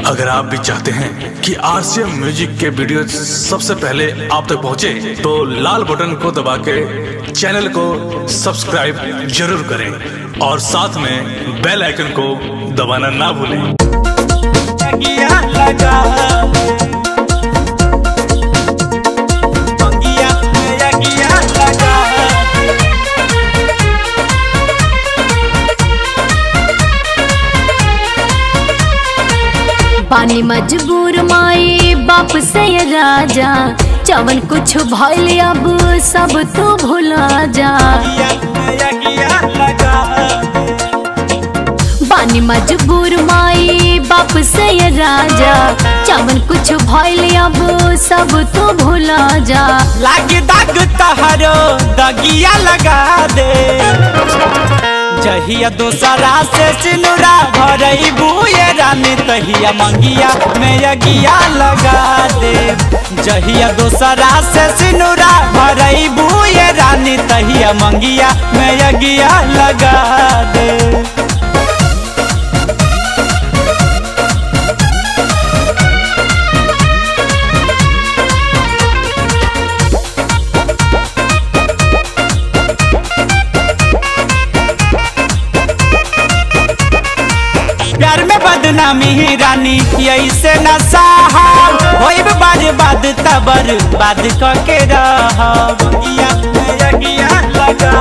अगर आप भी चाहते हैं कि आरसीएम म्यूजिक के वीडियो सबसे पहले आप तक पहुंचे, तो लाल बटन को दबा के चैनल को सब्सक्राइब जरूर करें और साथ में बेल आइकन को दबाना ना भूलें Mangia laga Mangia Mangia laga पानी मजबूर माई बाप से ये राजा चवन कुछ भइल अब सब तू भुला जा Mangia laga पानी मजबूर माई बाप से ये राजा चवन कुछ भइल अब सब तू भुला जा लागी दाग तहरो दगिया लगा दे जहिया दोसरा से सिनुरा भरई बुए रानी तहिया मंगिया में यगिया लगा दे जहिया दोसरा से सिनुरा भरई बुए रानी तहिया मंगिया में यगिया लगा दे प्यार में बदनामी ही रानी ऐसे न साहब होइब बर्बाद तबर बाद क के रहब या यगिया लगा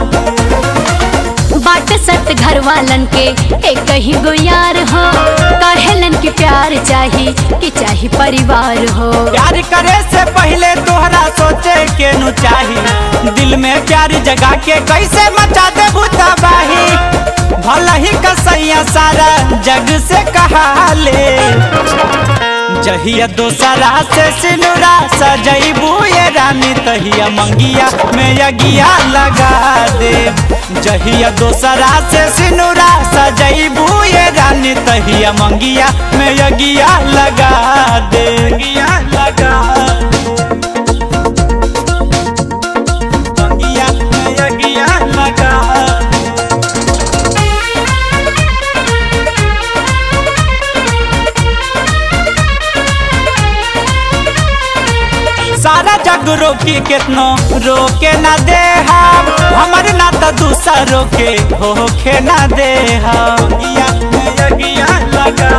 बाट सत घर वालन के एक ही गो यार हो कहेलन की प्यार चाही कि चाही परिवार हो प्यार करे से पहले तोहरा सोचे के नु चाही दिल में प्यार जगा के कैसे मचा दे तबाही भला ही कसैया सारा जग से कहा ले जहिया दोसरा से सिनुरा सजैबू ये रानी तहिया मंगिया में यगिया लगा दे जहिया दोसरा से सिनुरा सजैबू ये रानी तहिया मंगिया में यगिया लगा दे यगिया लगा मंगिया में यगिया लगा सारा जग रोकी केतनो रोके ना दे हम हमर ना तो दूसरों के होके ना दे हम या यगिया लगा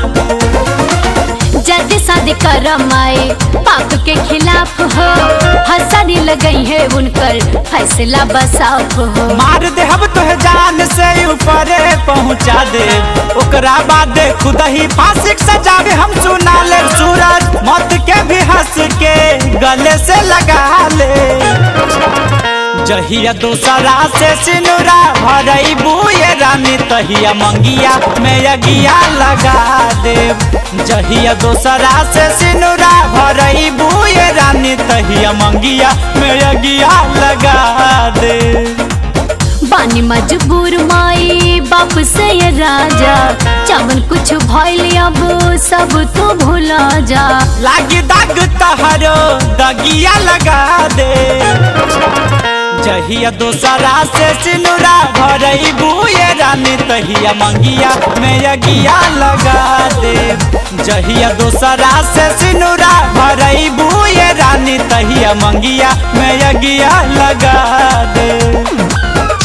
जल्दी शादी कर माए पाप के खिलाफ हो हंसनी लगई है उनकर फैसला बसाफ हो मार दे हम तुह जान से ऊपर पहुंचा दे ओकरा बाद खुद ही फांसी के सजावे हम सुना ले सूरज मौत के भी हंस के गले से लगा ले जहिया दोसरा से सिनुरा भरई बुए रानी तहिया मंगिया में यगिया लगा दे जहिया दोसरा से सिनुरा भरई बुए रानी तहिया मंगिया में यगिया लगा दे बानी मजबूर माई बाप से ये राजा चवन कुछ भइल अब सब तू भुला जा लागी दाग तहरो दगिया लगा दे जहिया दोसरा से सिनुरा भरई बुए रानी तहिया मंगिया में यगिया लगा दे जहिया दोसरा से सिनुरा भरई बुए रानी तहिया मंगिया में यगिया लगा दे